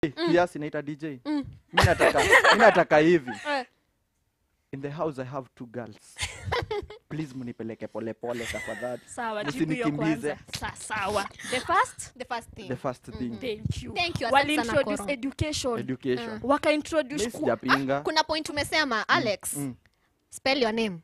kiasi naita dj mi nataka mi nataka hivi Eh. in the house i have two girls please mnipeleke polepole tafadhali sawa jibu hiyo Msinikimbize. kwanza Sa, sawa the first the first thing the first thing thank you Thank you, asante wali sana, introduce Koro. education education waka mi introduce ku- sijapinga kuna point umesema alex mm. spell your name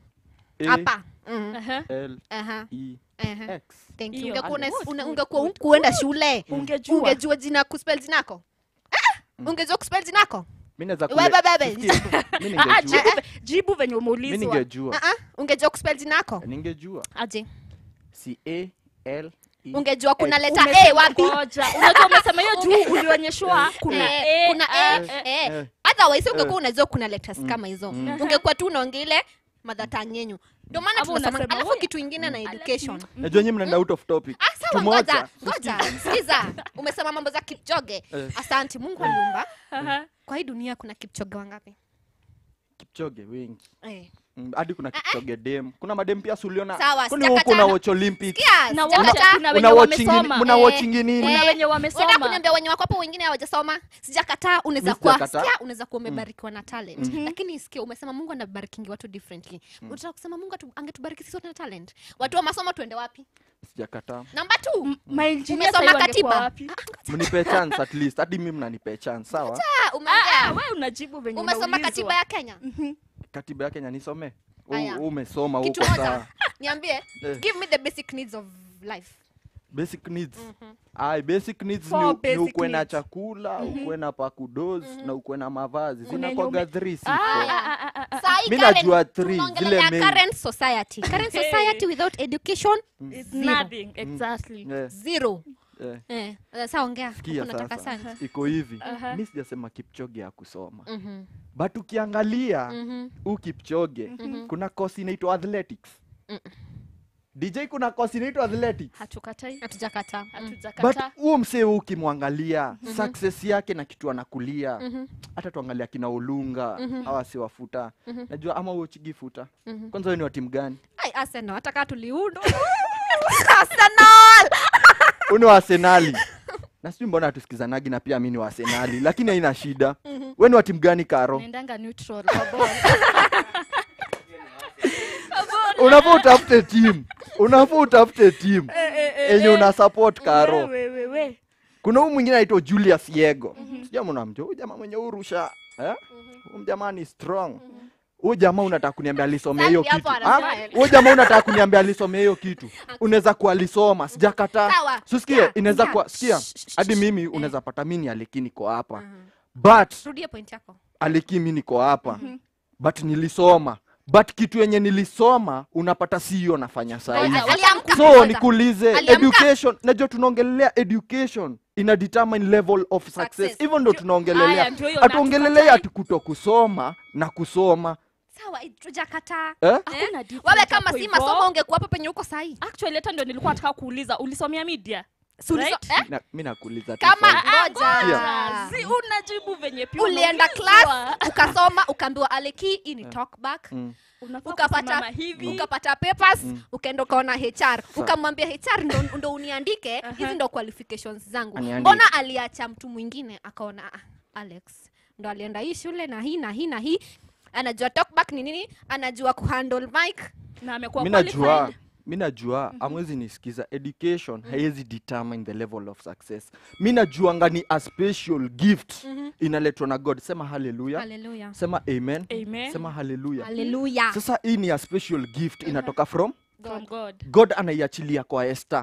A, hapa mm. Aha. L, Aha. E, Aha. X. Thank you. Hiyo. Ungekuwa una- Good, una- good, ungekuwa good, kuenda shule ungejua ungejua jina kuspell jinako Ah! ungejua kuspell jinako mi naweza Wewe, kule- bebe. Sikia, mi Ah, ah, ningejua jibu ve- jibu venye mi umeulizwa ningejua Ah, ah, ungejua kuspell jinako ningejua aje si a l e ungejua kuna X. leta Umesema- a wapi ngoja. unajua umesema hiyo juu ulionyeshwa kuna Eh, A, kuna A, A, A. eh. eh. otherwise ungekuwa unajua kuna letters kama hizo mm. ungekuwa tu unaongea ile madhatang yenyu ndio maana Ama tunasema unasema, alafu "Huyu, kitu ingine na education najua nyi mnaenda out of topic Ah, sawa, Tumoja. ngoja ngoja sikiza umesema mambo za kipchoge Eh. asanti mungu aliumba Aha. kwa hii dunia kuna kipchoge wangapi kipchoge wengi eh. Mm, hadi kuna kipchoge dem kuna madem pia suliona Sawa, kwani sijakataa. huko una watch olympics Sikia, na sijakataa. wote kuna wenye una watching wamesoma mna Eh, watching nini kuna eh, wenye Unataka wamesoma kuniambia wenye wako hapo wengine hawajasoma sijakataa unaweza Mi kuwa sijakataa. sikia unaweza kuwa umebarikiwa na talent lakini sikia umesema mungu anabarikingi watu differently unataka kusema mungu atu- angetubariki sisi wote na talent watu wa masomo tuende wapi sijakataa namba t mainjinia Umesoma sahii wangekuwa katiba? wapi mnipe chance at least hadi mimi mnanipe chance sawa Ah, ah, umeongea we unajibu venye umesoma unaulizwa. katiba ya kenya katiba ya kenya nisome U- Aya. umesoma kitu huko moja sawa niambie Eh. give me the basic needs of life basic needs ai basic needs Four ni, ni basic ukuwe na needs. chakula ukuwe na pakudozi na ukuwe na mavazi Kuna zinakwaga yenye ume- three si Ah, four. ah, ah, ah, ah. Sahi Mi current- najua three, tunaongelelea zile main. current society current Hey. society without education It's Zero. nothing, exactly. Eh, zero eh. eh sasa ongea Sikia Huko nataka sasa sana iko hivi Aha. mi sijasema kipchoge ya kusoma Mhm, but ukiangalia mhm. huu kipchoge kuna kosi inaitwa athletics dj kuna kosi inaitwa athletics hatukatai hatujakataa but hatujakataa huo msee huu ukimwangalia success yake na kitu anakulia hata tuangalia kina olunga hawa si wafuta najua ama uochigi futa kwanza wewe ni wa timu gani Ai, Arsenal hata kaa tuliundwa Arsenal huu ni wa arsenali na sijui mbona hatusikizanagi na pia mi ni wa arsenali lakini haina shida we ni wa timu gani karo naendanga neutral kwa ball. unafaa utafute timu unafaa utafute timu enye una support karo We, we, we. kuna huu mwingine anaitwa julius yego sijua mnamjua huyu jamaa mwenye urusha eh? huyu jamaa ni strong huyu jamaa unataka kuniambia alisomea hiyo Sasa kitu hapo Ah? anasema- huyu jamaa unataka kuniambia alisomea hiyo kitu unaweza kuwa alisoma sijakataa Sawa, susikie sikia, inaweza sikia. kuwa sikia Shh, shh, hadi shh. mimi unaweza pata mi ni aliki niko hapa but rudie point yako aliki mi niko hapa but nilisoma but kitu yenye nilisoma unapata si hiyo nafanya sahii Ngoja, aliamka. so Ngoja. nikuulize Aliamka. education najua tunaongelelea education ina determine level of success Success. hivyo ndo Aya, tunaongelelea ndio hiyo hatuongelelei natukatai. ati kuto kusoma na kusoma sawa tujakataa eh? Hakuna difference wewe kama hapo si hivyo. masomo ungekuwa hapo penye uko sahii actually hata ndio nilikuwa nataka kuuliza ulisomea media Si uliso- Right? eh? Na- mi nakuuliza tu kama swali. ngoja Ah, si unajibu venye pia ulienda unaulizwa. class ukasoma ukaambiwa aleki hii ni talkback Mm. Unafaa ukapata kusimama hivi ukapata papers ukaenda ukaona hr ukamwambia hr ndo, ndo uniandike hizi ndo qualifications zangu Aniandike. mbona aliacha mtu mwingine akaona ah, alex ndo alienda hii shule na hii na hii na hii anajua talkback ni nini anajua kuhandle mic na amekuwa mi najua qualified. mi najua amwezi nisikiza education haiwezi determine the level of success mi najuanga ni a special gift inaletwa na god sema haleluya haleluya sema amen Amen. sema haleluya haleluya sasa hii ni a special gift inatoka from from God. god anaiachilia kwa esta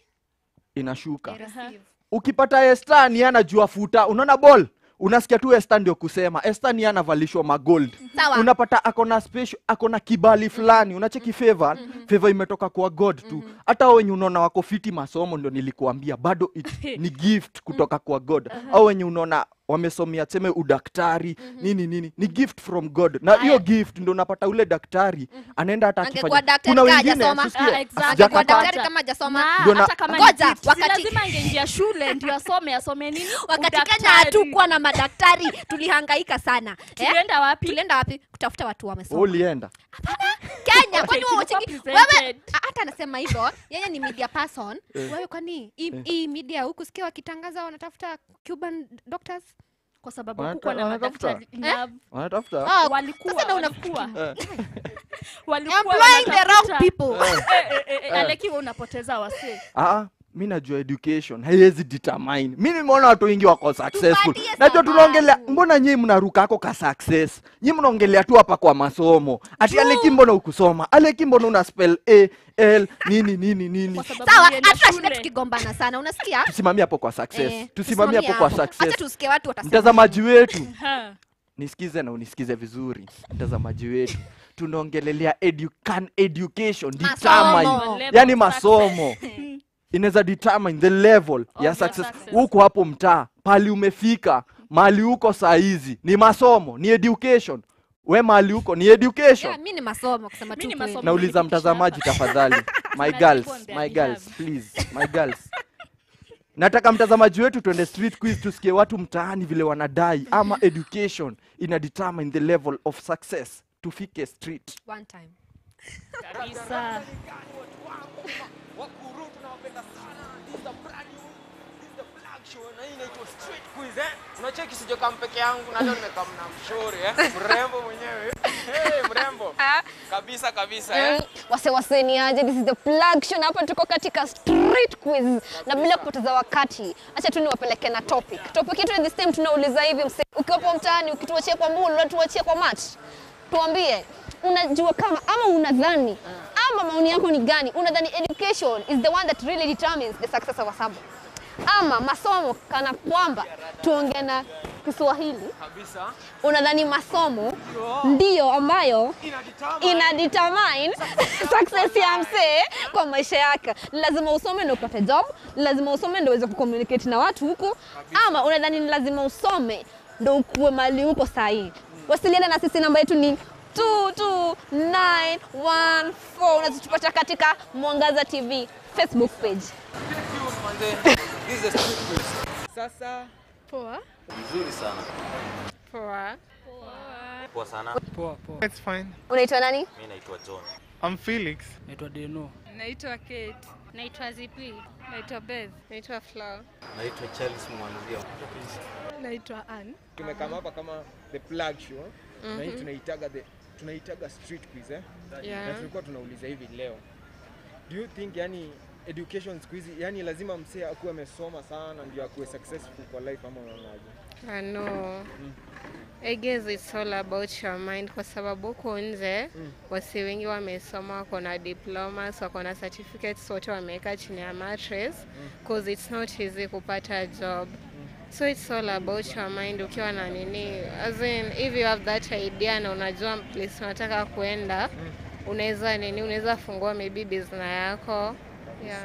inashuka Receive. ukipata esta ni anajua futa unaona ball unasikia tu esta ndio kusema esta ni anavalishwa magold Sawa. unapata akona special akona kibali fulani unacheki favor favor imetoka kwa god tu hata hao wenye unaona wako fiti masomo ndio nilikuambia bado it, ni gift kutoka kwa god au wenye unaona wamesomea tuseme udaktari nini nini ni gift from god na hiyo Aya. gift ndio unapata ule daktari anaenda hata Angekuwa akifanya daktari kuna kama wengine hajasoma. sisikie, Ah, exactly. Angekuwa sijakataa. daktari kama hajasoma Na, Ndio na- hata kama Ngoja, ni gift, si wakati- lazima angeingia shule ndio asome asome nini wakati kenya Udaktari. hatukuwa na madaktari tulihangaika sana eh? tulienda wapi tulienda wapi kutafuta watu Wewe wamesoma ulienda kenya kenya kwani wewe tulikuwa ucheki- presented. wewe a- hata anasema hivyo yeye ni media person wewe kwani hii hii media huku sikia wakitangaza wanatafuta cuban doctors kwa sababu Wanata- hakukuwa na wanatafuta? madaktari enough. wanatafuta Ah, walikuwa sasa na una- walikuwa Eh. walikuwa employing the wrong wanatafuta. people Eh, eh, eh, eh, Aleki wewe unapoteza wasee Ah, mi najua education haiwezi determine mi nimeona watu wengi wako successful Tupatie najua sababu. tunaongelea mbona nyii mnaruka ako ka success nyi mnaongelea tu hapa kwa masomo ati aleki mbona ukusoma aleki mbona una spell a l nini nini nini kwa sababu sawa ulienda hata shida shule. tukigombana sana unasikia tusimamie hapo kwa success Eh, tusimamie hapo kwa Acha success tusikie watu watasema mtazamaji wetu Ha. nisikize na unisikize vizuri mtazamaji wetu tunaongelelea edu can education determine Masomo. yani masomo inaweza determine the level ya your success success. huko hapo mtaa pali umefika mali huko saa hizi ni masomo ni education we mali huko ni education Yeah, mi ni masomo kusema Mi tu ni kweli. masomo. nauliza Umenifikisha mtazamaji tafadhali my Tunalipwa girls on their my behalf. girls please my girls nataka mtazamaji wetu twende street quiz tusikie watu mtaani vile wanadai ama education ina determine the level of success tufike street One time. kabisa Wakuru tunawapenda sana. This is the brand new, this is the flag show na hii inaitwa Street Quiz eh. Unacheki sijakaa peke yangu na leo nimekaa na mshauri eh. Mrembo mwenyewe. Hey, mrembo. Kabisa kabisa eh. wase wase ni aje this is the plug show na hapa tuko katika street quiz na bila kupoteza wakati acha tu niwapeleke na topic topic yetu this time tunauliza hivi mse ukiwapo mtaani ukituachia kwa mbulu unatuachia kwa match tuambie unajua kama ama unadhani ama maoni yako ni gani unadhani education is the one that really determines the success of a sub ama masomo kana kwamba tuongee na Kiswahili Kabisa. unadhani masomo ndiyo ambayo ina determine success ya msee kwa maisha yake. Ni lazima usome ndio upate job, ni lazima usome ndio uweze kucommunicate na watu huko, ama unadhani ni lazima usome ndio ukuwe mali huko sahihi. Wasiliana na sisi, namba yetu ni 22914 unazitupata katika Mwangaza TV Facebook page. Manze. This is the Street Quiz. Sasa Poa. Nzuri sana. Poa. Poa sana. Poa, poa. It's fine. Unaitwa nani? Mimi naitwa John. I'm Felix. Naitwa Deno. Naitwa Kate. Naitwa Zipi. Naitwa Beth. Naitwa Flower. Naitwa Charles Mwanzio. Naitwa Ann. tumekaa hapa kama the flag show na hii tunaitaga the tunaitaga Street Quiz eh. Na Yeah. tulikuwa tunauliza hivi leo. Do you think yani education siku hizi yani lazima msee akuwe amesoma sana ndio akuwe successful kwa life ama unaonaje? Uh, no. I guess it's all about your mind kwa sababu huko nje wasi wengi wamesoma wako na diplomas wako na certificates wote wameweka chini ya mattress cause it's not easy kupata job so it's all about your mind ukiwa na nini as in if you have that idea na unajua place unataka kuenda unaweza nini unaweza fungua maybe business yako yeah.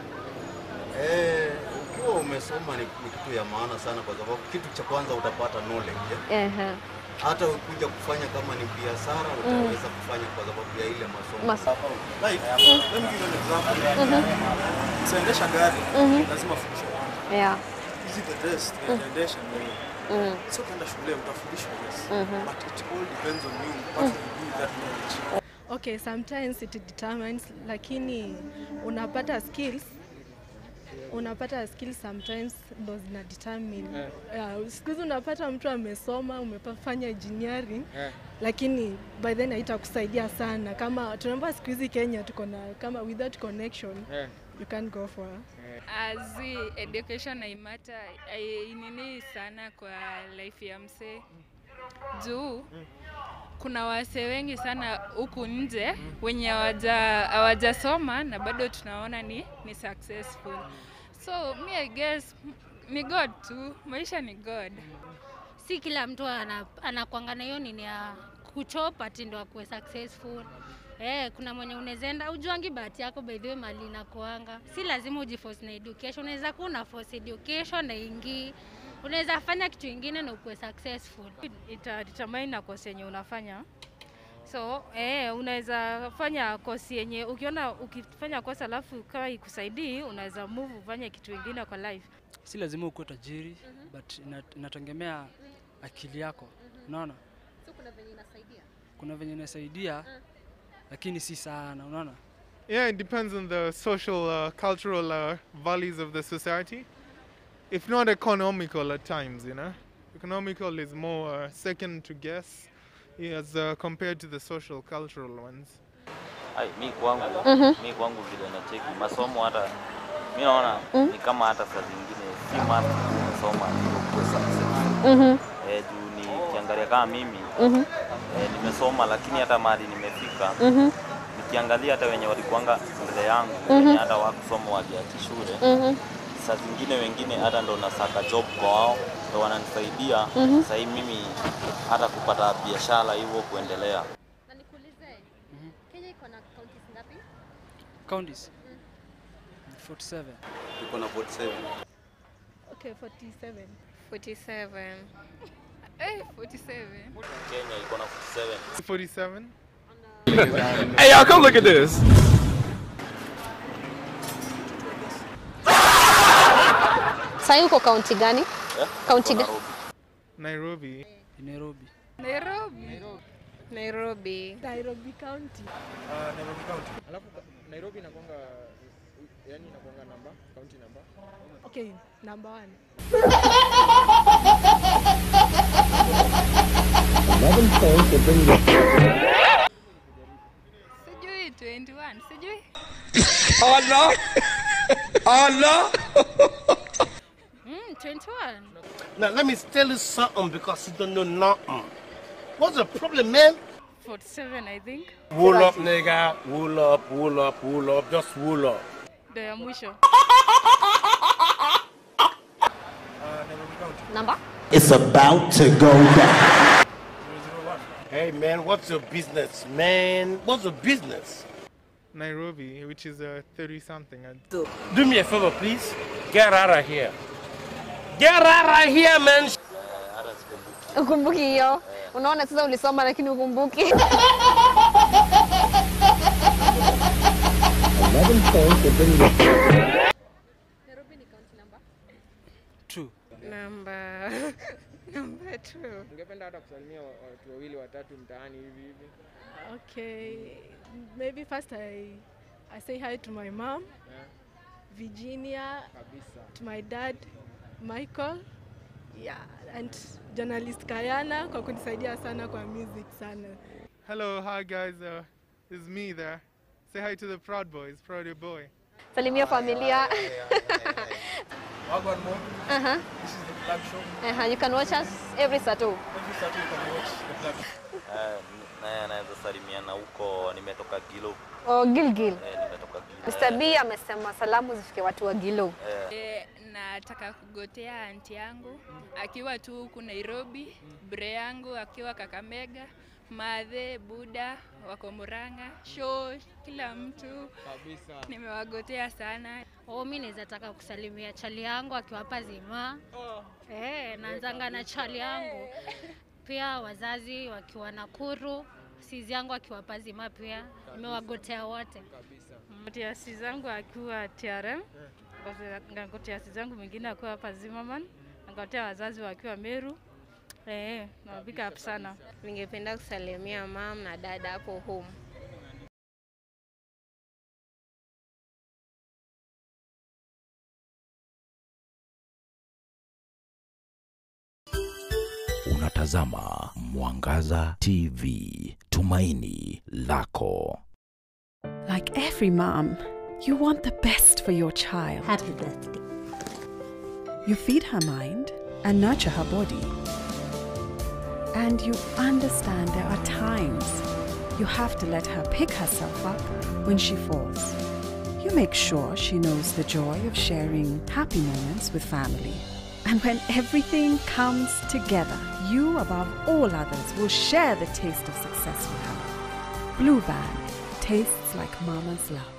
Eh, ukiwa umesoma ni, ni kitu ya maana sana kwa sababu kitu cha kwanza utapata knowledge. eh. Ehe. Hata ukuja kufanya kama ni biashara utaweza kufanya kwa sababu ya ile masomo. Masomo. Like, let me give you an example. Usiendesha gari, lazima ufundishwe. Yeah. Hizi the rest, unaendesha mwenyewe. Sio kwenda shule utafundishwa yes. But it all depends on you what you do with that knowledge. Okay, sometimes it determines lakini unapata skills unapata skills sometimes ndo zina determine Eh. yeah, siku hizi unapata mtu amesoma umefanya engineering Eh. lakini by then haitakusaidia sana kama tunaomba siku hizi Kenya tuko na kama without connection Eh. you can't go for Azi education haimata nini sana kwa life ya msee juu kuna wasee wengi sana huku nje wenye hawaja- hawajasoma na bado tunaona ni, ni successful so mi I guess m- ni God tu maisha ni God si kila mtu ana- anakwanga na hiyo nini ya kuchopa ati ndo akuwe successful. Eh, kuna mwenye unawezaenda ujuangi bahati yako by the way mali inakuanga. Si lazima ujiforce na education, unaweza kuwa una force education na ingii. Unaweza fanya kitu ingine na ukuwe successful. ita determine na course yenye unafanya so eh, unaweza fanya course yenye ukiona ukifanya kosa alafu kama ikusaidii unaweza move ufanye kitu ingine kwa life si lazima ukuwe tajiri but ina- inategemea akili yako unaona So kuna venye inasaidia. kuna venye inasaidia lakini si sana, unaona? Yeah, it depends on the social, uh, cultural uh, values of the society. If not economical at times, you know. Economical is more uh, second to guess as uh, compared to the social, cultural ones. Ai, mi kwangu Mhm. mi kwangu vile nacheki masomo hata mi naona ni kama hata saa zingine si must kusoma ndio kuwe successful. Mhm. Eh, juu nikiangalia kama mimi Mhm. eh, nimesoma lakini hata mahali nimefika Mhm. nikiangalia hata wenye walikuanga mbele yangu Mhm. wenye hata wakusoma wakiachi shule Mhm. saa zingine wengine hata ndo nasaka job kwa wao ndo wananisaidia Mhm. sahii mimi hata kupata biashara hivyo kuendelea Na nikuulize, Kenya iko na counties ngapi? Counties 47. Tuko na 47. Okay, 47. 47. Eh, 47. Kenya iko na 47 47. Hey, y'all, come look at this. Sasa uko kaunti gani? Eh, Kaunti iko gani? Nairobi. Nairobi. Nairobi. Nairobi. Nairobi County. Uh, Nairobi County. Alafu ka- Nairobi inakuanga yani inakuanga namba, county namba. Okay, number one. Sijui 21. Sijui. Oh no! Oh no! Mm, 21. Now let me tell you something because you don't know nothing. What's the problem, man? 47 I think. Wool up, nigga. Wool up, wool up, wool up. Just wool up. Ndio ya mwisho. Number? It's about to go down. Hey, man, what's your business, man? What's your business? Nairobi, which is uh, 30 something. Do me a favor, please. Get out of here. Get out of here, man. Ukumbuki hiyo? Unaona sasa ulisoma lakini ukumbuki. Two. Number number two. Ungependa hata kusalimia wa- watu wawili watatu mtaani hivi hivi. Okay, maybe first I, I say hi to my mom, Yeah. Virginia, Kabisa. to my dad, Michael, yeah, and journalist Kayana kwa kunisaidia sana kwa music sana. Hello, hi guys. Uh, it's me there. Say hi to the Proud Boys, Proud Your Boy. Salimia familia. Wagwan Mo. Uh-huh. This is the flag show. Uh-huh. You can watch us every Saturday. Every Saturday you can watch the flag show. Eh, naye anaweza salimiana huko nimetoka Gilo Oh, Gilgil. eh, nimetoka Gilo Mr. B amesema salamu zifike watu wa Gilo. Eh, nataka kugotea anti yangu akiwa tu huku Nairobi, bre yangu akiwa Kakamega, madhe Buda wako Murang'a, show kila mtu Kabisa. nimewagotea sana. Oh, mi naweza taka kusalimia chali yangu akiwa hapa Zima. Eh, naanzanga na chali yangu. Pia wazazi wakiwa Nakuru, sizi yangu akiwa hapa Zima pia. Nimewagotea wote. Gotiasi zangu akiwa TRM, gotiasi zangu mwingine akiwa hapa Zimmerman, nagotea wazazi wakiwa Meru. Eh, na big up sana. Ningependa kusalimia mam na dada hapo home. Unatazama Mwangaza TV, tumaini lako. Like every mom, you want the best for your child. Happy birthday. You feed her mind and nurture her body. And you understand there are times you have to let her pick herself up when she falls. You make sure she knows the joy of sharing happy moments with family. And when everything comes together, you, above all others, will share the taste of success with her. Blue Band tastes like mama's love.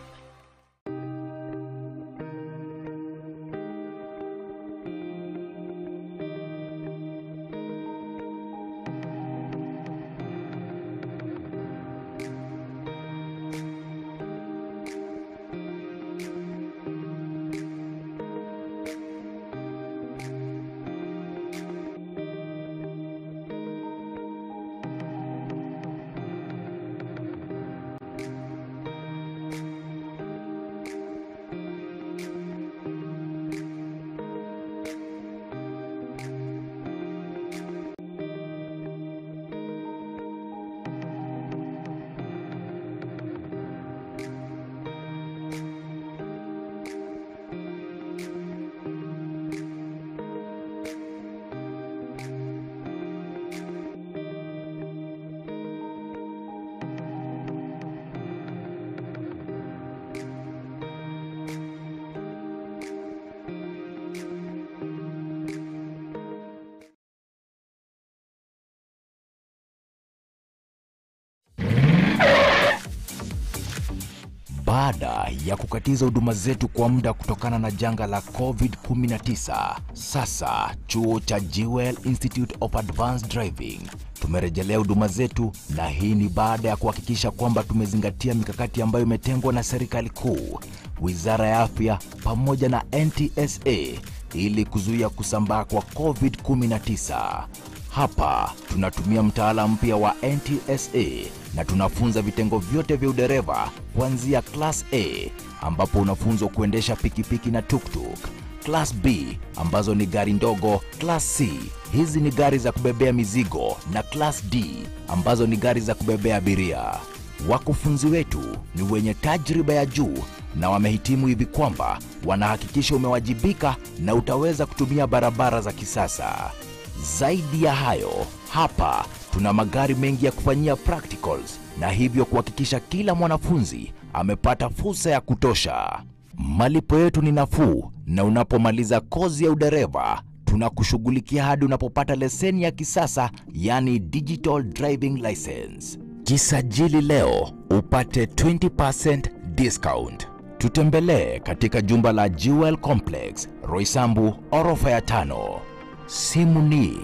Baada ya kukatiza huduma zetu kwa muda kutokana na janga la COVID-19, sasa chuo cha Jewel Institute of Advanced Driving tumerejelea huduma zetu, na hii ni baada ya kuhakikisha kwamba tumezingatia mikakati ambayo imetengwa na serikali kuu, wizara ya afya pamoja na NTSA ili kuzuia kusambaa kwa COVID-19. Hapa tunatumia mtaala mpya wa NTSA na tunafunza vitengo vyote vya udereva kuanzia class A ambapo unafunzwa kuendesha pikipiki na tuktuk, class B ambazo ni gari ndogo, class C hizi ni gari za kubebea mizigo na class D ambazo ni gari za kubebea abiria. Wakufunzi wetu ni wenye tajriba ya juu na wamehitimu hivi kwamba wanahakikisha umewajibika na utaweza kutumia barabara za kisasa. Zaidi ya hayo, hapa tuna magari mengi ya kufanyia practicals na hivyo kuhakikisha kila mwanafunzi amepata fursa ya kutosha. Malipo yetu ni nafuu na unapomaliza kozi ya udereva tunakushughulikia hadi unapopata leseni ya kisasa yani digital driving license. Jisajili leo upate 20% discount. Tutembelee katika jumba la Jewel Complex, Roysambu, orofa ya tano. Simu ni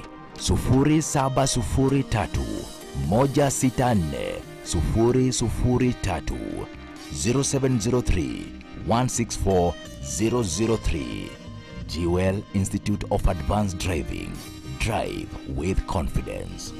0703 164 003 0703 164 003. Jewel Institute of Advanced Driving. Drive with confidence.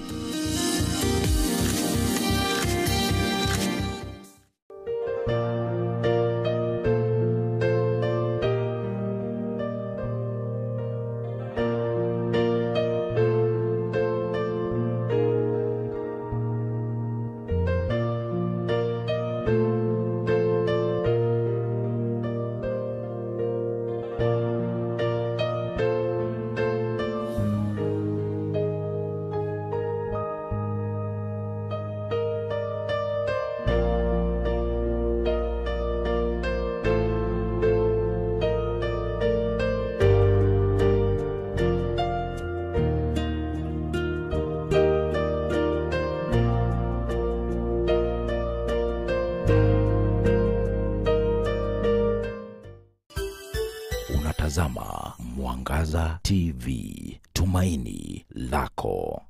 Unatazama Mwangaza TV, tumaini lako.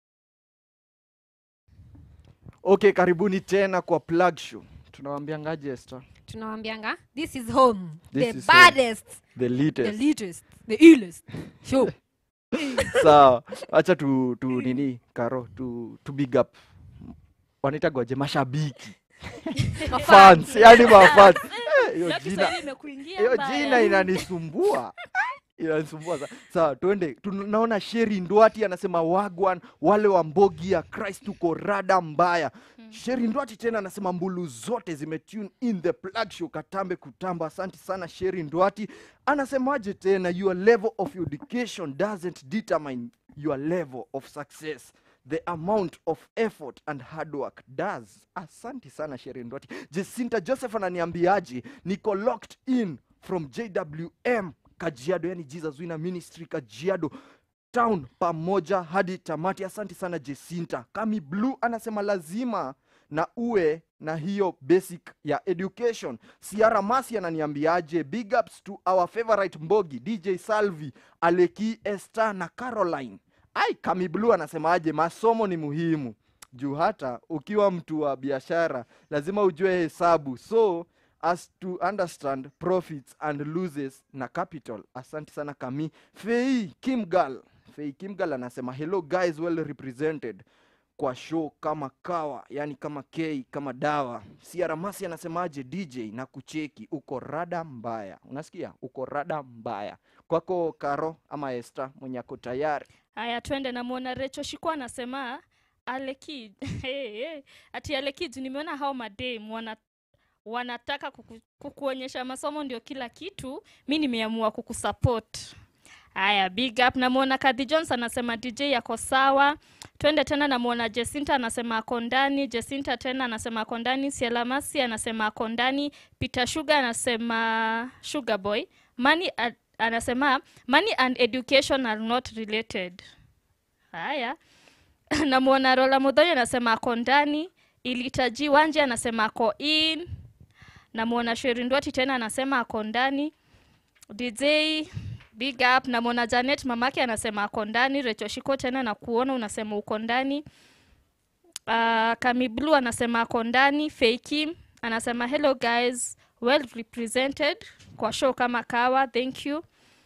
Okay, karibuni tena kwa plug show. Tunawaambiangaje Esther? tunawambianga this is home This the is home. baddest The latest. the latest the illest show Sawa, acha tu, tu nini karo tu, tu big up wanaitagwaje mashabiki fans, yani mafans. Eh, hiyo Leo jina Kiswahili imekuingia hiyo mbaya. jina inanisumbua inanisumbua sa- sawa twende tunaona sheri ndwati anasema wagwan wale wa mbogi ya christ tuko rada mbaya sheri ndwati tena anasema mbulu zote zimetune in the plug show katambe kutamba asante sana sheri ndwati anasemaje tena your level of education doesn't determine your level of success the amount of effort and hard work does asante sana sheri ndwati jesinta joseph ananiambiaje niko locked in from jwm kajiado yani jesus wina ministry kajiado town pamoja hadi tamati asante sana jesinta kami blue anasema lazima na uwe na hiyo basic ya education siara masi ananiambiaje big ups to our favorite mbogi dj salvi aleki esther na caroline ai kami blue anasemaje masomo ni muhimu juu hata ukiwa mtu wa biashara lazima ujue hesabu so as to understand profits and losses na capital asante sana kami fei kimgal fei kimgal anasema hello guys well represented kwa show kama kawa yani kama k kama dawa siaramasi anasemaje dj na kucheki uko rada mbaya unasikia uko rada mbaya kwako karo ama este mwenye ako tayari haya twende namwona recho shikwa anasema aleki hey, hey. ati alekid nimeona hao madem wana wanataka kuku, kukuonyesha masomo ndio kila kitu mi nimeamua kukusupport haya big up namwona kadhi jones anasema dj yako sawa twende tena namwona jesinta anasema ako ndani jesinta tena anasema ako ndani sielamasi anasema ako ndani peter sugar anasema sugar boy money ad, anasema money and education are not related haya namwona rola mudhoi anasema ako ndani ilitaji wanje anasema ako in namwona sherindwati tena anasema ako ndani dj big up namwona janet mamake anasema ako ndani rechoshiko tena na kuona unasema uko ndani uh, kamiblu anasema ako ndani fakim anasema hello guys well represented kwa show kama kawa thank you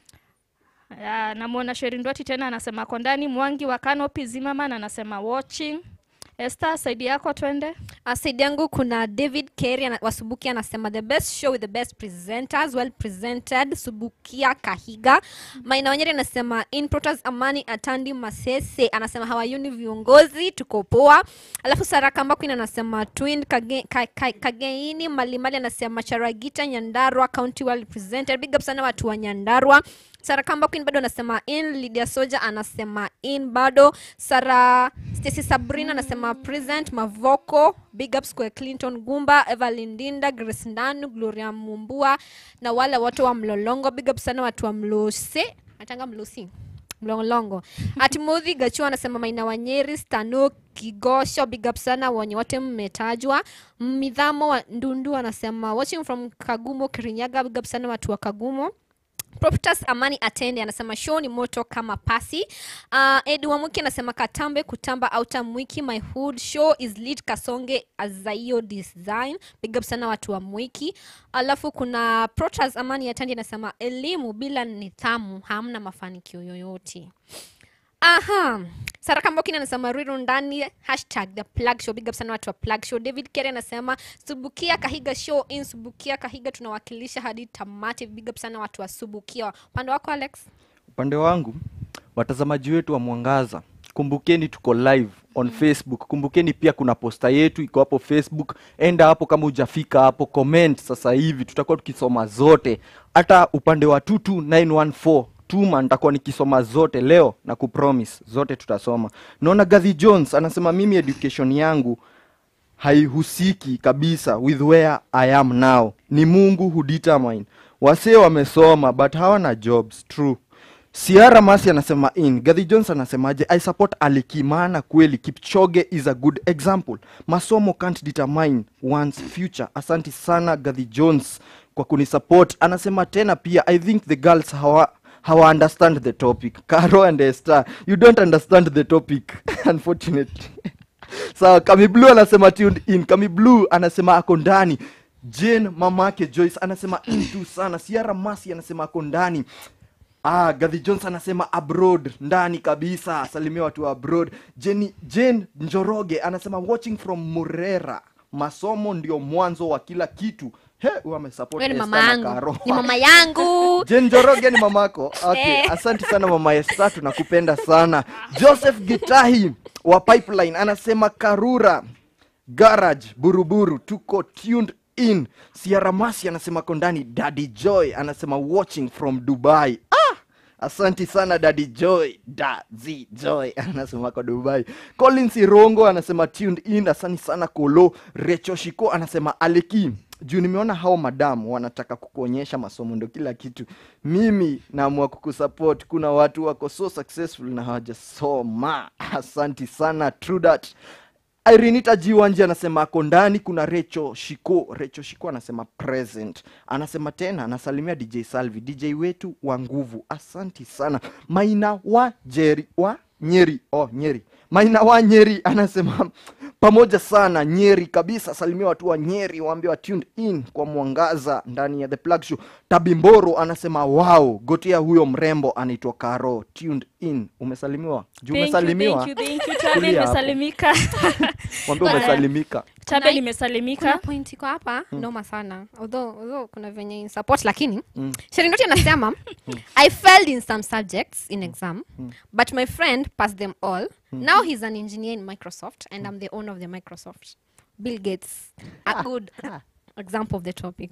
uh, namwona sherindwati tena anasema ako ndani mwangi wa kanopi zimaman anasema watching Esther, saidi yako twende. Uh, saidi yangu kuna David Kerry ana- wa Subukia anasema the best show with the best presenters well presented Subukia Kahiga. Maina Wanyeri anasema in Protas Amani Atandi Masese anasema hawayuni viongozi tuko poa. Alafu Sara Kamba Queen anasema twin kage, ka, ka, Kageini Malimali anasema Charagita Nyandarua county well represented. Big up sana watu wa Nyandarua. Sara Kamba Queen bado anasema in, Lydia Soja anasema in bado, Sara Stacy Sabrina anasema present, Mavoko, big ups kwa Clinton Gumba, Evelyn Dinda, Grace Ndanu, Gloria Mumbua na wale watu wa Mlolongo, big up sana watu wa Mlose, atanga Mlosi mlolongo atimothi gachua anasema maina wanyeri stano kigosho big up sana wenye wote mmetajwa midhamo wa ndundu anasema watching from kagumo kirinyaga big up sana watu wa kagumo Propertas Amani Atende anasema show ni moto kama pasi. Uh, Edu Wamuki anasema Katambe kutamba auta mwiki my hood show is lit Kasonge Azaio design. Big up sana watu wa mwiki. Alafu kuna Protas Amani Atende anasema elimu bila nidhamu hamna mafanikio yoyote. Aha. Saraka Mbokini anasema Riru ndani hashtag the plug show. Big up sana watu wa plug show. David Kere anasema Subukia Kahiga show in Subukia Kahiga tunawakilisha hadi tamati. Big up sana watu wa Subukia. Upande wako Alex? upande wangu watazamaji wetu wa mwangaza kumbukeni tuko live on facebook kumbukeni pia kuna posta yetu iko hapo facebook enda hapo kama hujafika hapo comment sasa hivi tutakuwa tukisoma zote hata upande wa 22914 tuma nitakuwa nikisoma zote leo na kupromise zote tutasoma naona gadhi jones anasema mimi education yangu haihusiki kabisa with where I am now. Ni Mungu who determine. Wasee wamesoma but hawana jobs. True. Siara Masi anasema in. Gadhi Jones anasemaje? I support Aliki maana kweli Kipchoge is a good example. Masomo can't determine one's future. Asanti sana Gadhi Jones kwa kunisupport. Anasema tena pia I think the girls hawa hawa understand the topic. Caro and Esther, you don't understand the topic unfortunately. sawa kami blue anasema tuned in kami blue anasema ako ndani jane mamake joyce anasema in tu sana siara masi anasema ako ndani Ah, Gadhi Jones anasema abroad ndani kabisa. Salimia watu wa abroad. Jenny, Jane Njoroge anasema watching from Murera. Masomo ndio mwanzo wa kila kitu. He, huyu amesupport Wewe ni Esther mama na yangu. Karo. Ni mama yangu. Jane Njoroge ni mamako. Okay, Eh. asante sana mama Esther, tunakupenda sana. Joseph Gitahi wa Pipeline anasema Karura Garage Buruburu tuko tuned in. Sierra Masi anasema kondani. Daddy Joy anasema watching from Dubai. Ah! Asanti sana Daddy Joy. Daddy Joy anasema kwa Dubai. Collins Irongo anasema tuned in. Asante sana Kolo. Recho Shiko anasema Aleki juu nimeona hao madamu wanataka kukuonyesha masomo ndo kila kitu mimi naamua kukusupport kuna watu wako so successful na hawajasoma asanti sana true that Irinita Jiwanji anasema ako ndani. Kuna Recho Shiko, Recho Shiko anasema present, anasema tena, anasalimia DJ Salvi, DJ wetu wa nguvu. Asanti sana. Maina wa Jeri wa Nyeri, oh Nyeri, Maina wa Nyeri anasema pamoja sana Nyeri kabisa. Salimia watu wa Nyeri, waambie wa tuned in kwa mwangaza ndani ya the plug show. Tabimboro anasema wow, gotia huyo mrembo anaitwa Karo, tuned in. Umesalimiwa juu Thank you, umesalimiwa. thank you, thank you. Chabe Tulia hapo. nimesalimika. Mwambie umesalimika. Chabe Kuna- nimesalimika. Kuna point iko hapa Mm. noma sana. Although, although kuna venye in support lakini Mm. Sherindoti anasema I failed in some subjects in exam but my friend passed them all. Now he's an engineer in Microsoft and I'm the owner of the Microsoft. Bill Gates. A good example of the topic.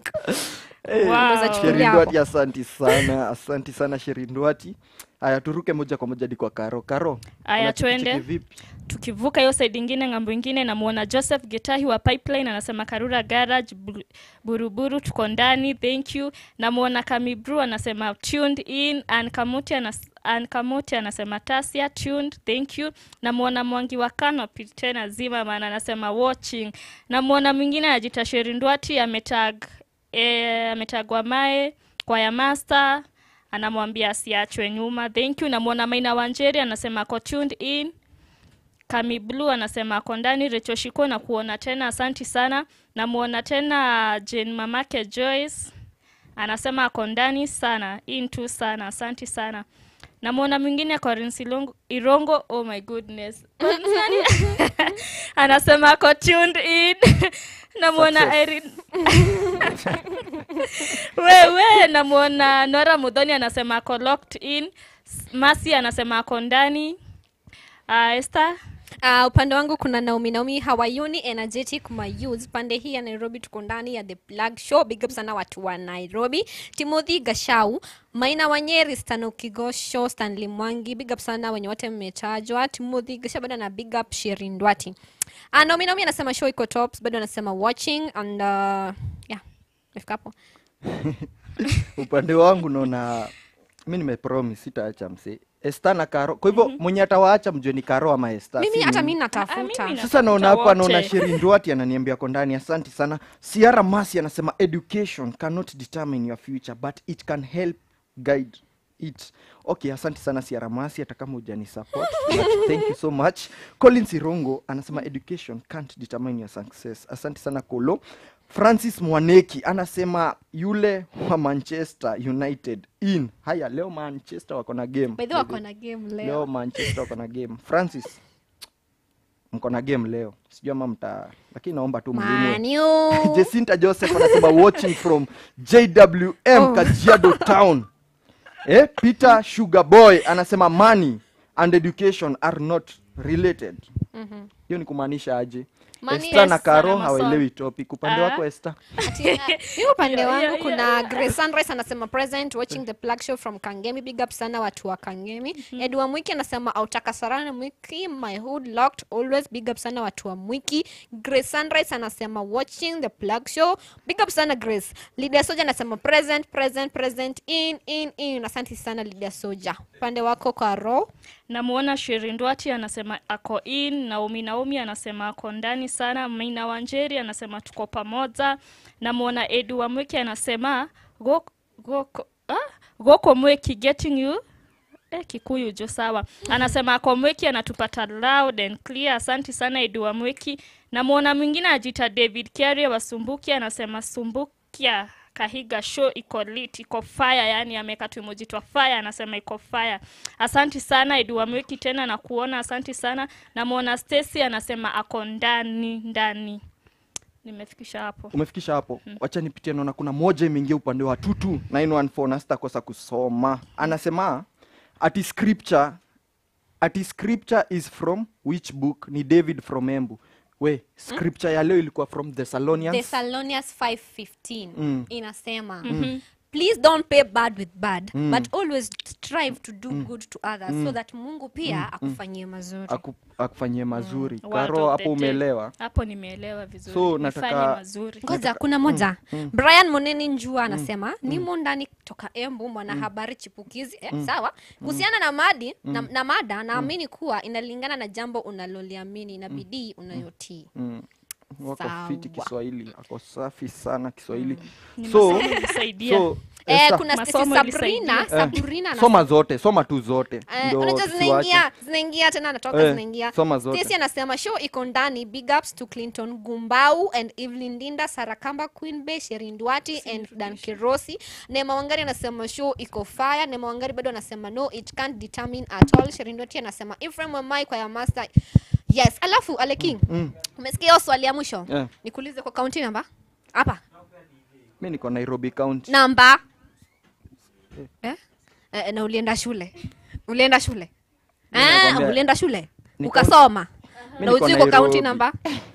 Eh, Unaweza chukulia Sherindwati, hapo. asanti sana, asanti sana Sherindwati. Haya, turuke moja kwa moja hadi kwa Karo. Karo, Aya, unachekicheki twende. vipi? tukivuka hiyo side ingine ng'ambo ingine namuona joseph getahi wa pipeline anasema karura garage Bu- buruburu tuko ndani thank you namuona kamibru anasema tuned in ankamuti anas ankamuti anasema tasia tuned thank you namuona mwangi wa canopy tena zima maana anasema watching namuona mwingine anajita sherindwati ametag e, ametagwa mae kwaya master anamwambia asiachwe nyuma thank you namwona maina wanjeri anasema ako tuned in kami blue anasema ako ndani recho shiko na kuona tena asanti sana namwona tena jen mamake joyce anasema ako ndani sana into sana asanti sana namwona mwingine Collins Ilongo- irongo oh my goodness Nani? anasema ako tuned in namwona Success. Irene wewe namwona nora mudhoni anasema ako locked in S- masi anasema ako ndani uh, Esther Uh, upande wangu kuna Naomi Naomi hawayuni energetic mayouth. Pande hii ya Nairobi tuko ndani ya The Plug Show. Big up sana watu wa Nairobi. Timothy Gashau, Maina Wanyeri, Stano Kigosho, Stanley Mwangi. Big up sana wenye wote mmetajwa. Timothy Gashau bado na big up Shirin Ndwati. Uh, Naomi Naomi anasema show iko tops, bado anasema watching and uh, yeah. Nafika hapo. upande wangu naona mi nimepromise sitaacha mse esta na karo kwa hivyo mwenye atawaacha mjue ni karo ama esta Mimi si hata mimi. mimi natafuta. sasa naona hapa naona Shirin Duati ananiambia ko ndani asante sana Siara Masi anasema education cannot determine your future but it can help guide it okay asante sana Siara Masi hata kama hujani support but thank you so much Collins Irongo anasema education can't determine your success asante sana Kolo Francis Mwaneki anasema yule wa Manchester United in haya leo Manchester wako na game By the way wako na game leo. leo Manchester wako na game Francis mko na game leo sijui ama mta lakini naomba tu mlinde. Man U. Jacinta Joseph anasema watching from JWM Oh. Kajiado Town eh, Peter Sugar Boy anasema money and education are not related Mhm. hiyo ni kumaanisha aje Money Esther na yes, Karo sana masomo. hawaelewi topic upande Ah. wako Esther Ati, uh, mi upande Yeah, wangu yeah, kuna yeah. Grace Sunrise anasema present watching the plug show from Kangemi. Big up sana watu wa Kangemi. Edwa Mwiki anasema autaka sarana Mwiki, my hood locked always. Big up sana watu wa Mwiki. Grace Sunrise anasema watching the plug show. Big up sana Grace. Lydia Soja anasema present present present in in in. Asante sana Lydia Soja. Upande wako kwa Ro. namwona Shirindwati anasema ako in, Naomi Naomi anasema ako ndani sana, Maina Wanjeri anasema tuko pamoja, namwona Edu wa Mweki anasema go, go, ah, goko Mweki getting you Eh, Kikuyu jo sawa. Anasema ako Mweki anatupata loud and clear. Asanti sana Edu wa Mweki. Namwona mwingine ajita David Kiaria wa Sumbukia anasema Sumbukia Kahiga show iko lit, iko fire, yani ameweka tu emoji twa fire, anasema iko fire. Asanti sana Edu wa Mweki tena na kuona, asanti sana. Namwona Stacy anasema ako ndani ndani. Nimefikisha hapo. umefikisha hapo wacha nipitie naona kuna moja imeingia upande wa tutu 914 na sitakosa kusoma anasema ati scripture ati scripture is from which book ni david from embu we scripture ya leo ilikuwa from thessalonians Thessalonians 5:15 Mm. inasema Mhm. please don't pay bad with bad Mm. but always strive to do Mm. good to others so Mm. that Mungu pia Mm. akufanyie mazuri. Aku, akufanyie mazuri Word karo of hapo the day. umeelewa Hapo nimeelewa vizuri. So, Nifanye nataka- mazuri. Ngoja kuna moja. Mm, mm. Brian Moneni Njua anasema nimo ndani kutoka Embu mwanahabari chipukizi eh, Mm. sawa. Kuhusiana na madi na, Mm. na mada naamini kuwa inalingana na jambo unaloliamini na bidii unayotii. mm. wako Sawa. fiti kiswahili ako safi sana kiswahili Ni so, masomo ilisaidia. so Eh, Esther, kuna Stacy Masomo Sabrina, ilisaidia. Sabrina eh, anasema- soma zote soma tu zote Eh, ndio unajua tusiwache. zinaingia zinaingia tena natoka Eh, zinaingia soma zote. Stacy anasema show iko ndani big ups to Clinton Gumbau and Evelyn Dinda Sarakamba Queen Bey Sherin Duati and Dan Kirosi Neema Wangari anasema show iko fire Neema Wangari bado anasema no it can't determine at all Sherin Duati anasema Ephraim Wamai kwa ya master yes alafu Ale King Mm. umesikia hiyo swali ya mwisho Eh. nikuulize kwa county namba hapa mi niko nairobi county namba eh? Eh, na ulienda shule ulienda shule Mimi ah, nakwambia- ulienda shule Niko- ukasoma Mi na niko ujui kwa county Nairobi. namba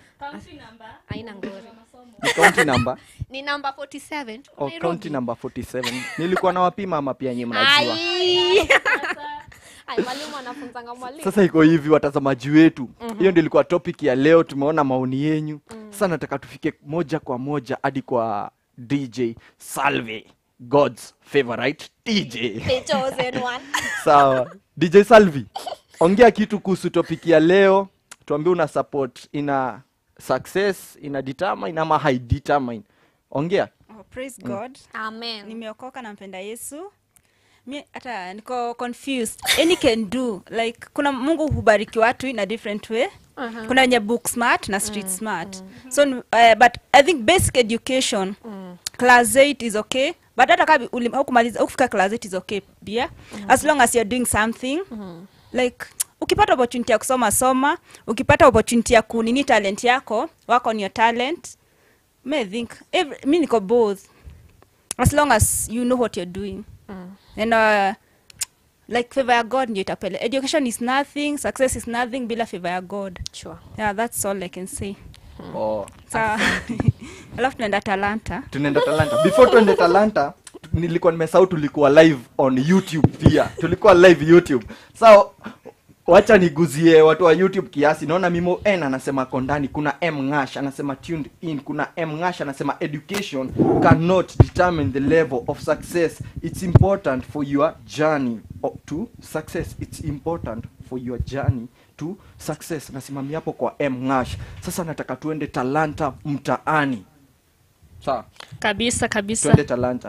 aina ngori Ni county number ni namba 47 tuko oh, Nairobi. county number 47 nilikuwa na wapima ama pia nyinyi mnajua Ai. Ai, mwalimu anafunzanga mwalimu sasa iko hivi watazamaji wetu Mhm. hiyo ndio ilikuwa topic ya leo tumeona maoni yenyu sasa nataka tufike moja kwa moja hadi kwa dj salve god's favorite dj The chosen one. sawa dj salvi ongea kitu kuhusu topic ya leo tuambie una support ina success ina determine ama hai determine ongea praise Mm. god amen nimeokoka nampenda yesu mi hata niko confused any can do like kuna mungu hubariki watu in a different way Mhm. kuna wenye book smart na street smart so uh, but i think basic education class 8 is okay but hata kama uli- haukumaliza ukufika class 8 is okay pia as long as you're doing something like ukipata opportunity ya kusoma soma ukipata opportunity ya kunini talent yako work on your talent may think every, mi niko both as long as you know what you're doing and uh, like favor ya god ndio itapele education is nothing success is nothing bila favor ya god sure. yeah that's all i can say oh. sawa alafu tunaenda talanta tunaenda talanta before tuende talanta nilikuwa nimesahau tulikuwa live on youtube pia tulikuwa live youtube so wacha niguzie watu wa youtube kiasi naona mimo n anasema ako ndani kuna m ngash anasema tuned in kuna m ngash anasema education cannot determine the level of success it's important for your journey o- to success it's important for your journey to success nasimamia hapo kwa m ngash sasa nataka tuende talanta mtaani sawa kabisa kabisa tuende talanta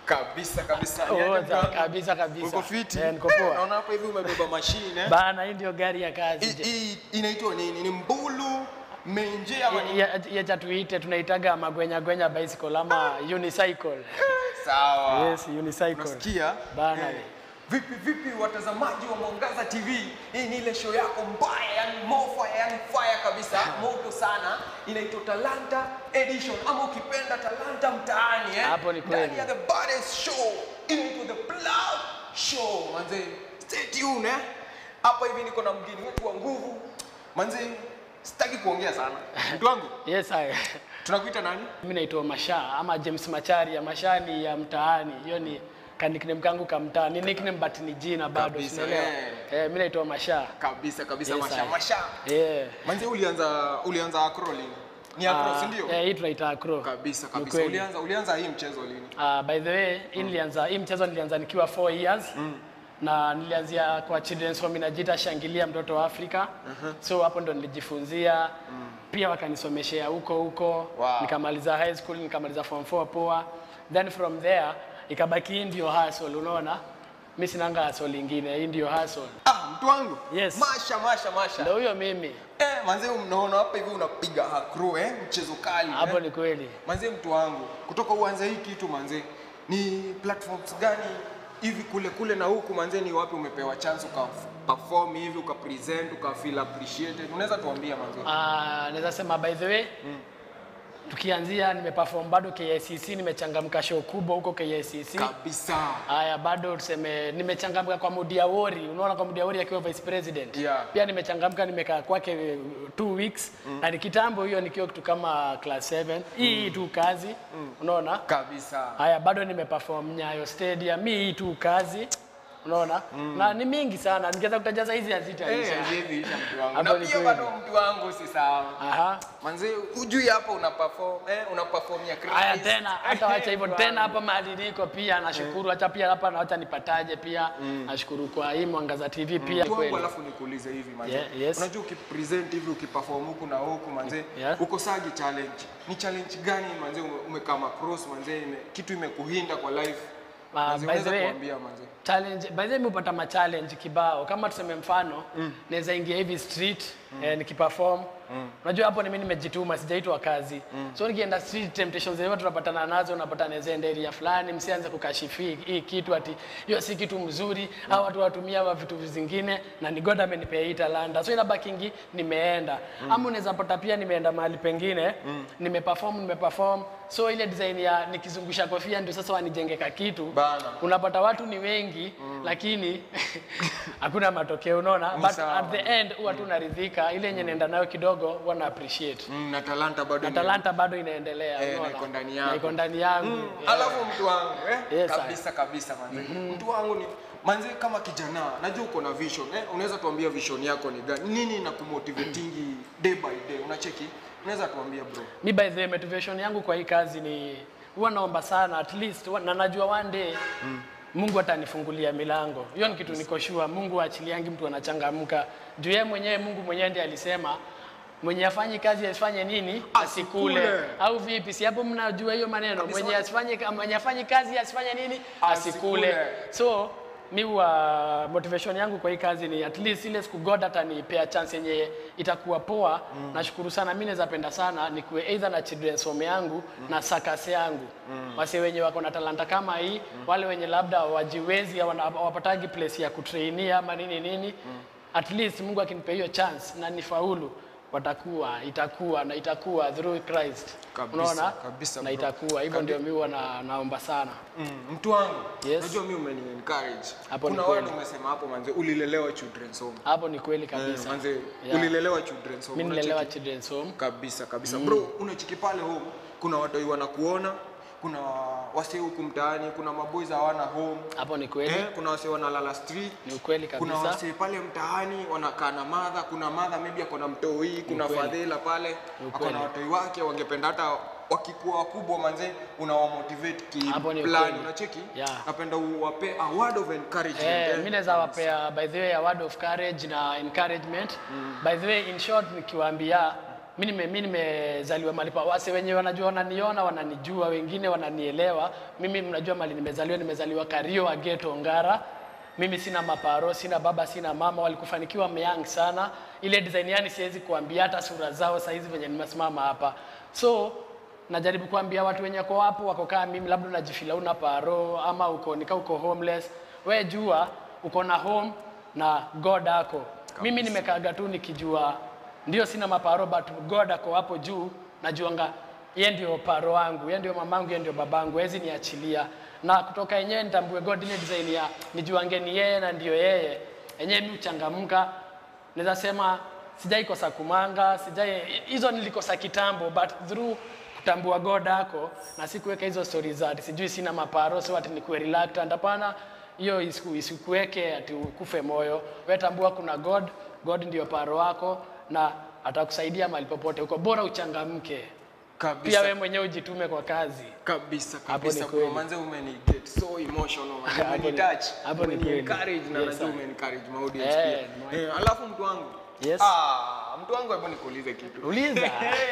Kabisa kabisa. Oh, Niaje za- mwanangu? kabisa kabisa. Uko fiti? Eh, niko poa. Naona hapa hivi umebeba mashine. eh? Bana, hii ndio gari ya kazi. Hii- Hii inaitwa nini? Ni mbulu menje ama ni Ya- ya- Yacha tuite tunaitaga magwenya gwenya bicycle ama unicycle. sawa? Yes, unicycle. Unasikia? Bana. Eh, Vipi vipi watazamaji wa Mwangaza TV? Hii ni ile show yako mbaya, yani mofa, yani fire kabisa, moto sana. Inaitwa Talanta Edition ama ukipenda Talanta mtaani eh? Hapo ni kweli. Ndani ya the baddest show. Inaitwa the Plug Show. Manze, stay tuned eh? Hapa hivi niko na mgeni wetu wa nguvu. Manze, sitaki kuongea sana. Mtu wangu, Yes, I. tunakuita nani? Mimi naitwa Masha ama James Macharia. Masha ni ya mtaani. Hiyo ni ka nickname kangu ka mtaa. Ni nickname but ni jina bado, Kabisa, unaelewa? eh. Eh, mimi naitwa Masha. Kabisa kabisa, Yes, Masha. I. Masha. Yeah. Manze, ulianza ulianza acro lini? Ni acro, Ah, si ndio? Eh, hii tunaita acro. Kabisa Ni kabisa. kweli. Ulianza ulianza hii mchezo lini? Uh, by the way, hii nilianza hii mchezo nilianza nikiwa 4 years. Na nilianzia kwa children's home inajiita Shangilia mtoto wa Afrika. So hapo ndo nilijifunzia. Pia wakanisomeshea huko huko. Wow. Nikamaliza high school, nikamaliza form 4 poa. Then from there ikabaki hii ndio hustle, unaona? Mimi sinanga hustle ingine, hii ndio hustle. Ah, mtu wangu. Yes. Masha masha masha. Ndio huyo mimi. Eh, manze unaona hapa hivi unapiga acro eh, mchezo kali. Hapo eh. ni kweli. Manze mtu wangu, kutoka uanze hii kitu manze, ni platforms gani hivi kule kule na huku manze, ni wapi umepewa chance uka perform hivi uka present uka feel appreciated? Unaweza tuambia manze? Ah, naweza sema by the way tukianzia nimeperform bado KICC, nimechangamka show kubwa huko KICC. Kabisa. Haya, bado tuseme nimechangamka kwa Mudi Awori, unaona kwa Mudi Awori akiwa vice president. Yeah. Pia nimechangamka nimekaa kwake eh, two weeks na ni kitambo hiyo nikiwa kitu kama class 7. Hii hii tu kazi. Unaona? Kabisa. Haya, bado nimeperform Nyayo Stadium. Mimi hii tu kazi. Unaona? Na ni mingi sana. Ningeweza kutaja hizi hazitaisha. Eh, hivi isha mtu wangu. Hapo Na ni pia kweli. bado mtu wangu si sawa. Aha. Manze, ujui hapa una perform, eh, una perform ya Christ. Haya tena hata wacha hivyo tena hapa mahali niko pia nashukuru hata pia hapa na wacha nipataje pia nashukuru kwa hii Mwangaza TV pia Mtu wangu kweli. alafu nikuulize hivi manze. Yeah, yes. Unajua ukipresent hivi ukiperform huku na huku manze, Yeah. uko sagi challenge. Ni challenge gani manze ume- umekama cross manze, ime, kitu imekuhinda kwa life? Ah, Manze, by the unaweza way, kuambia manze. challenge by the way nimepata ma challenge kibao kama tuseme mfano naweza ingia hivi street eh, nikiperform unajua hapo ni mimi nimejituma sijaitwa kazi so nikienda street temptations zenyewe tunapatana nazo unapata naweza enda area fulani msianze kukashifi hii- hii kitu ati hiyo si kitu mzuri au watu watumia wa vitu zingine na ni God amenipea hii talanta so inabakingi nimeenda ama unaweza pata pia nimeenda mahali pengine nimeperform nimeperform so ile design ya nikizungusha kofia ndio sasa wanijengeka kitu Bana. unapata watu ni wengi lakini hakuna matokeo unaona Ni but sawa. at the end huwa tu naridhika ile yenye naenda nayo kidogo wana appreciate Mm, na talanta bado na ime- talanta bado inaendelea Eh, na unaona? iko ndani Na yako. iko ndani yangu Mm, yeah. Alafu mtu wangu eh? Yes, I- kabisa kabisa manze. Mtu wangu ni manze, kama kijana najua uko na vision eh? Unaweza tuambia vision yako ni gani? Nini na kumotivatingi day by day? Unacheki? Unaweza tuambia bro? mi by the way, motivation yangu kwa hii kazi ni huwa naomba sana at least huwa- na najua one day Mungu atanifungulia milango. Hiyo ni kitu niko sure. Mungu aachiliangi mtu anachangamka. Juu yeye mwenyewe Mungu mwenyewe ndiye alisema mwenye afanyi kazi asifanye nini? Asikule. Asikule. Au vipi? Si hapo mnajua hiyo maneno. Mwenye asifanye mwenye afanyi kazi asifanye nini? Asikule. Asikule. So mi huwa motivation yangu kwa hii kazi ni at least ile siku God atanipea chance yenye itakuwa poa. Nashukuru sana, mi naweza penda sana nikuwe either na children's home yangu na sakase yangu wase wenye wako na talanta kama hii wale wenye labda wajiwezi hawana- hawapatagi place ya kutrainia ama nini nini at least Mungu akinipea hiyo chance na nifaulu watakuwa itakuwa na itakuwa through Christ Kabisa, unaona kabisa, na bro. itakuwa hivyo Kabi- ndio mi huwa na, naomba sana Mm, mtu wangu Yes. najua mi umeni encourage. Hapo ni Kuna kweli. wale umesema hapo manze, ulilelewa children's home. hapo ni kweli Eh, kabisa manze, Yeah. ulilelewa children's home. mi nilelewa unacheki? children's home kabisa kabisa Mm. bro unachiki pale home kuna watoi wanakuona kuna wase huku mtaani kuna maboys hawana home hapo ni kweli eh, kuna wase wanalala street ni ukweli kuna kabisa wase pale mtaani wanakaa na madha kuna madha maybe ako na mtoi kuna ukweli. fadhila pale Ni ako ukweli. na watoi wake wangependa hata wakikuwa wakubwa manze unawamotivate Hapo ni kiplani ukweli. unacheki Yeah. napenda uwape a word of encouragement Eh, eh. mi naweza wapea by the way a word of courage na encouragement by the way in short nikiwaambia mi nime- mi nimezaliwa mahali pa wase wenye wanajua wananiona wananijua wengine wananielewa mimi mnajua mali nimezaliwa nimezaliwa kario ageto ngara mimi sina maparo sina baba sina mama walikufanikiwa myang sana ile design yani siwezi kuambia hata sura zao saizi venye nimesimama hapa so najaribu kuambia watu wenye wako hapo wako kama mimi labda unajifila una paro ama uko nika uko homeless we jua uko na home na god ako mimi nimekaaga tu nikijua ndio sina maparo but god ako hapo juu najuanga ye ndio paro wangu ye ndio mamangu ye ndio babangu hezi niachilia na kutoka yenyewe nitambue god ile design ya nijuange ni yeye na ndio yeye yenyewe mi uchangamka naweza sema sijai kosa kumanga sijai hizo nilikosa kitambo but through kutambua god ako na sikuweka hizo stori za ati sijui sina maparo so ati nikuwe reluctant hapana hiyo isiku- isikuweke ati ukufe moyo we tambua kuna god god ndio paro wako na atakusaidia mahali popote uko bora uchangamke Kabisa. pia we mwenyewe ujitume kwa kazi kabisa Hapo ni kabisa kweli. bro manze umeni get so emotional man. Hapo ni- umeni touch hapo ni umeni kweli. encourage na Yes, najua sir. umeni encourage my audience Eh, pia eh alafu mtu wangu yes ah mtu wangu hebu nikuulize kitu Uliza.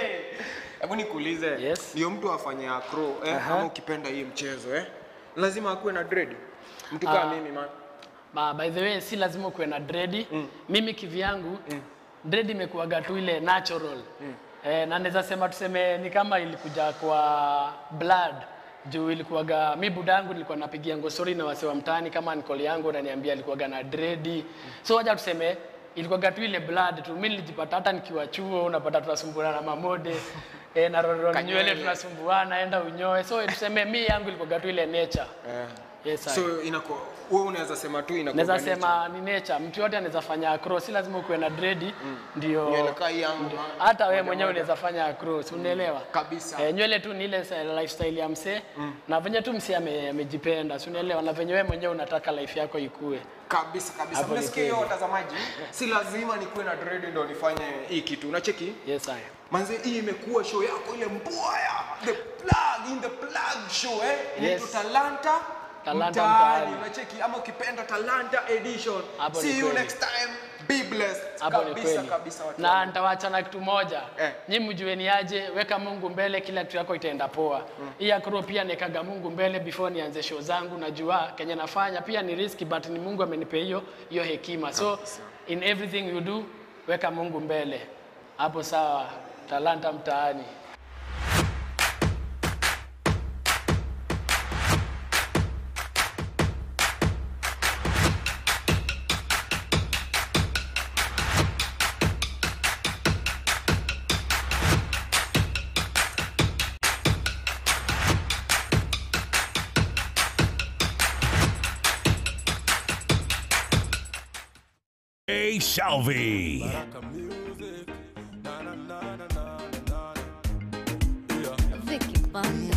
hebu nikuulize yes ndio mtu afanye acro eh Aha. ama ukipenda hii mchezo eh lazima akuwe na dread mtu Ah. kama mimi man Ma, by the way si lazima ukuwe na dredi mm. mimi kivyangu mm. dredi imekuwaga tu ile natural mm. eh, na naweza sema tuseme ni kama ilikuja kwa blood juu ilikuwaga mi budangu nilikuwa napigia ngosori na wase wa mtaani kama nikoli yangu naniambia alikuwaga na dredi mm. so wacha tuseme ilikuwaga tu ile blood tu mi nilijipata hata nikiwa chuo unapata tunasumbuana na mamode eh, na roroni Kanywele. nywele tunasumbuana enda unyoe so tuseme mi yangu ilikuwaga tu ile nature eh yes, I- so inakuwa wewe unaweza sema tu inakuwa naweza sema ni nature mtu yote anaweza fanya acro si lazima ukuwe na dredi ndio Nywele kaa hii yangu, ndio- man. hata wewe Moja mwenyewe moja. unaweza fanya acro si unaelewa kabisa eh, nywele tu ni ile sa- lifestyle ya msee na venye tu msee ame- amejipenda si unaelewa na venye wewe mwenyewe unataka life yako ikue kabisa kabisa Hapo ni mnasikia hiyo kweli. watazamaji si lazima nikuwe na dread ndo nifanye hii kitu unacheki yes I manze hii imekuwa show yako ile mbwaya the plug in the plug show eh inaitwa Yes. talanta Talanta mtaani Mtaani. unacheki ama ukipenda talanta edition Hapo see ni you kweli. next time be blessed hapo ni kabisa kweli kabisa watu na wangu. nitawacha na kitu moja Eh. nyi mjue ni aje weka mungu mbele kila kitu yako itaenda poa hii akro pia nikaga mungu mbele before nianze show zangu najua kenye nafanya pia ni riski but ni mungu amenipe hiyo hiyo hekima so in everything you do weka mungu mbele hapo sawa talanta mtaani A Salvi. Vicky Banda.